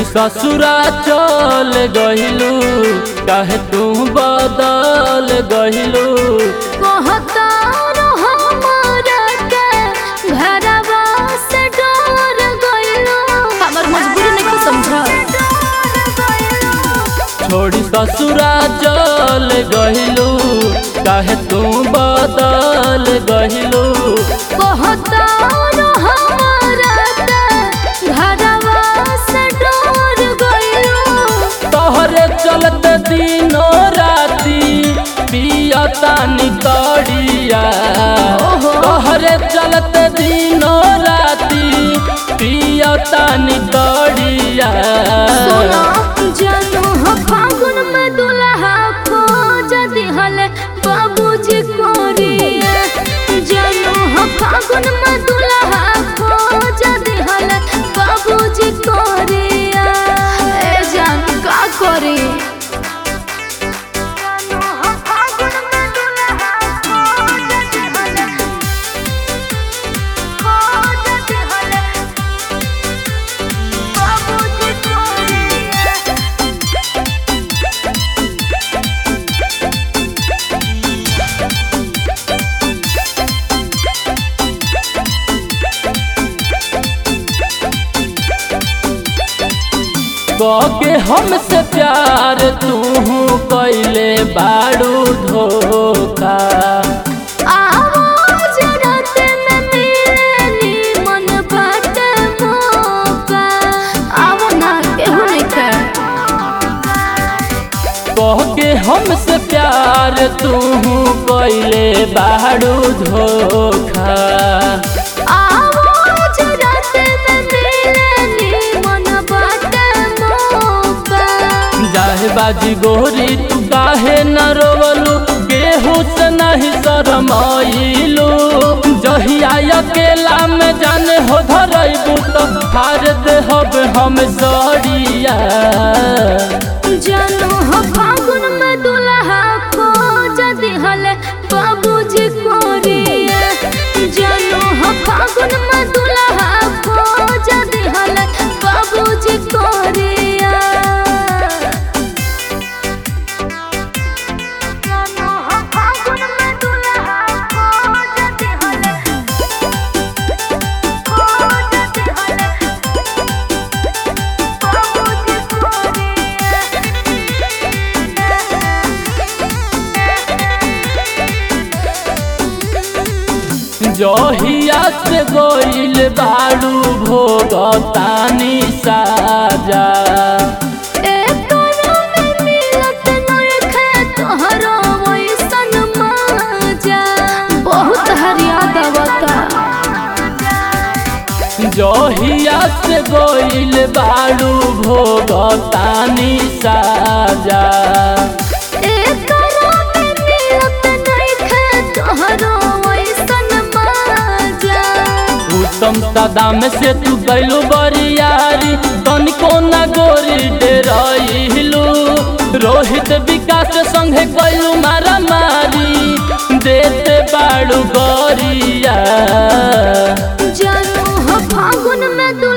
ससुरा चल गहिलू काहे तू बदल गहिलू कहतारो हमरा के घरवा से डर गइलो हमर मजबूरी नहीं समझ छोड़ी ससुरा चल गहिलू काहे तू बदल गहिलू कहतारो हमरा के घरवा से डर गइलो तोहरे चलते दिनो राती पियता निकड़िया ओहो। तोहरे चलते दिनो राती पियता निकड़िया सोना जानो हो फागुन में दुल्हा खोज दिहले बाबूजी कोरिया जानो हो फागुन में दुल्हा खोज दिहले बाबूजी कोरिया ए जान का करे जानो हो फागुन में दुल्हा खोज दिहले खोज दिहले बाबूजी कोरिया के हमसे प्यार तू कैले बाड़ू धोखा आवाज रात में मिलनी मन बाटे मौका आवो ना केहू नहीं के कह के हमसे प्यार तू कैले बाड़ू धोखा आवाज रात में मिलनी मन बाटे मौका जाहे बाजी गोरी तू काहे न रोवलू गेहूँ से नहीं शरमाइलू जहिया अकेला में जाने हो धरैबू तो हार देहब हम सड़िया जानो हो फागुन में दुल्हा खोज दिहले बाबूजी कोरिया जानो हो फागुन में दुल्हा खोज दिहले बाबूजी कोरिया जानो हो फागुन में दुल्हा खोज दिहले खोज दिहले बाबूजी जहिया से गोइल बाड़ू भोगतानी साजा बहुत हरियाद आवता जहिया से गोइल बाड़ू भोगतानी साजा एकरा में मिलत नइखे तोहरो ऐसन माजा उत्तम सदाम से तू गैलू बरियारी तनिको न गोरी डेराइलू रोहित विकास संगे गैलू मारा मारी देते बाड़ू गोरिया जानू हो फागुन में